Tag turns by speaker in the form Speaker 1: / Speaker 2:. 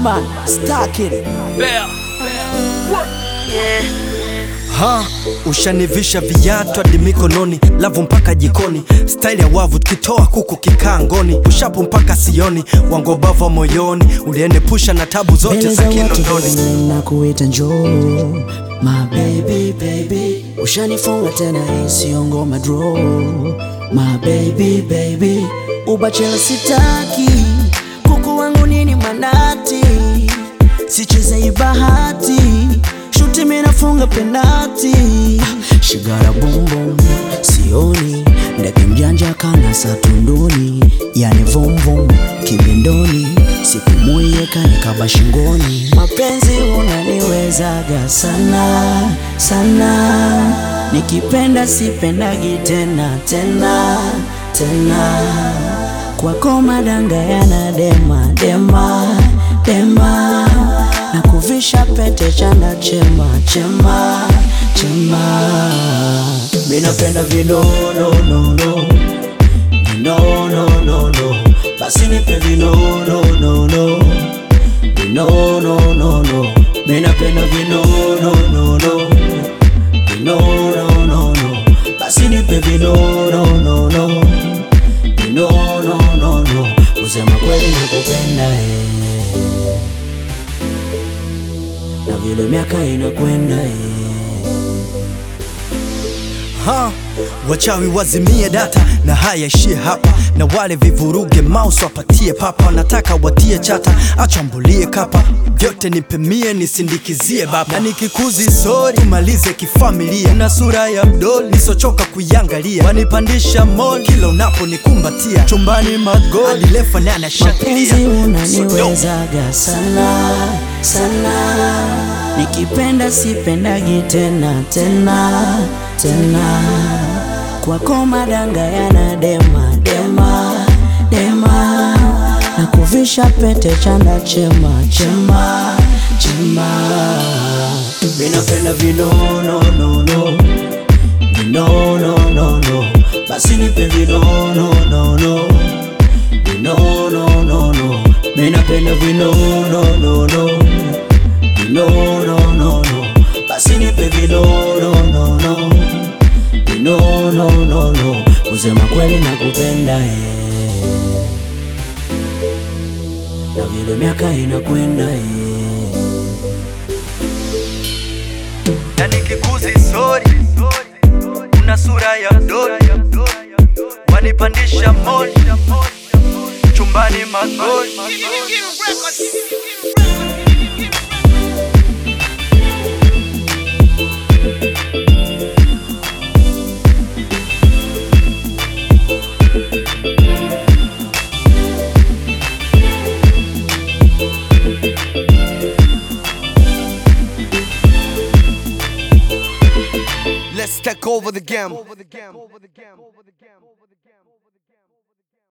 Speaker 1: Batman, Stark it.
Speaker 2: Ha, ushanivisha viatu hadi mikononi, lavu mpaka jikoni, staili ya wavu tukitoa kuku kikangoni, ushapu mpaka sioni, wangobava moyoni, ulienepusha na tabu zote
Speaker 1: Mbele
Speaker 2: za
Speaker 1: za watu
Speaker 2: Kinondoni.
Speaker 1: vile na kuita njoo My baby baby Ushanifunga tena hii sio ngoma draw My baby baby Ubachela sitaki Kuku wangu nini manati Sicheze hii bahati Shuti mimi nafunga penati Shigara boom boom Sioni Ndege mjanja kana satunduni Yani vum vum Kibindoni Sipumuye kanikaba shingoni Mapenzi unaniwezaga sana sana Nikipenda sipendagi tena tena tena Kwako madanga yana dema dema dema na kuvisha pete chanda chema chema chema minapenda vinononono vinononono basi nipe vinononono vinononono minapenda vinononono vinononono basi nipe vinononono vinononono kusema kweli nakupenda eh na vile miaka inakwenda eh.
Speaker 2: Ha, wachawi wazimie data na haya ishie hapa, na wale vivuruge mouse wapatie papa, nataka watie chata, achambulie kapa, vyote nipemie nisindikizie baba, na nikikuzi sori tumalize kifamilia, na sura ya mdoli nisochoka kuiangalia, wanipandisha mol kila unaponikumbatia, chumbani magoli lefanana
Speaker 1: Mapenzi
Speaker 2: shatilia
Speaker 1: unaniwezaga sana sana, nikipenda sipendagi tena tena tena, kwako madanga yana dema dema dema, na kuvisha pete chanda chema chema chema, minapenda vinononono vinononono, basi nipe vinononono vinononono minapenda vinononono vinononono basi nipe vinononono vinononono kusema kweli nakupenda eh. na vile miaka inakwenda eh.
Speaker 2: na nikikuzi sori, una sura ya mdoli, wanipandisha moli, chumbani magoli Let's take over the game.